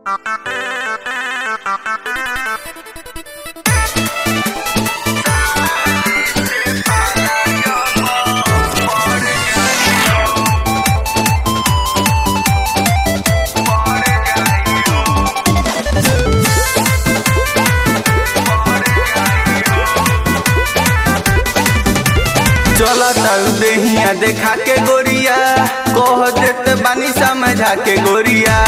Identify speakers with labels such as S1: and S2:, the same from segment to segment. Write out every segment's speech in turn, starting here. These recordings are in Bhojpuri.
S1: तारू देहिया देखा के गोरिया कह देते बानी समझा के गोरिया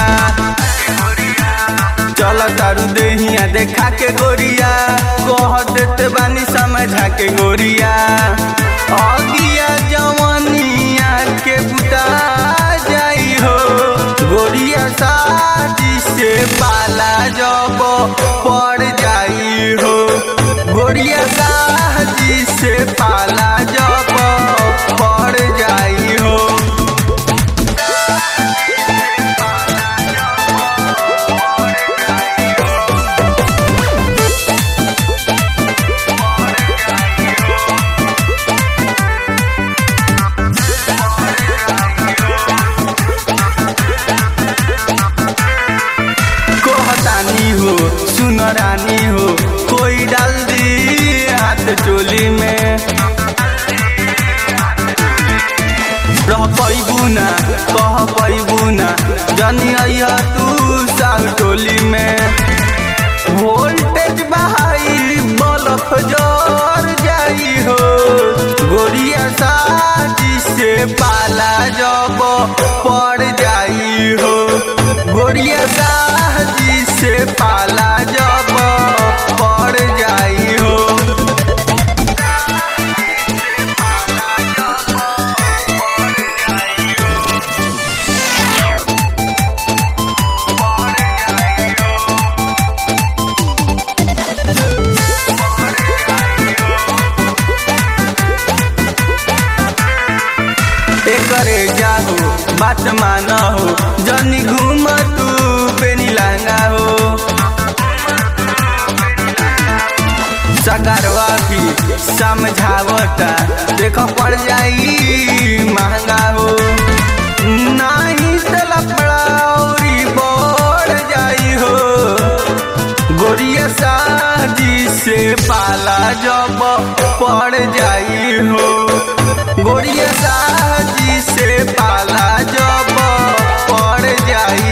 S1: चल तारू देहिया देखा के गोरिया कह देते बानी समझा के गोरिया अगिया जवनिया के बुता जाई हो गोरिया शादी से पाला जब पड़ जाई हो गोरिया शादी से पाला जब पड़ जाई हो कहतानी हो सुन रानी हो कोई डाल दी हाथ चोली में रह पैबू ना कह पैबू ना जनी अइहा तू साल टोली में वोल्टेज बहाई बलफ जर जाई हो गोरिया शादी से पाला जब पड़ जाई हो गोरिया शादी से पाला जब पड़ जाई हो एकरे जाहो बात मान हो जनी घूम तू बेनी लहंगा हो सकारवा भी समझावता देख पड़ जाई महंगा हो नहीं से लपड़ा औरी बढ़ जाई हो गोरिया शादी से पाला जब पड़ जाई हो गोरिया शादी से पाला जब पड़ जाई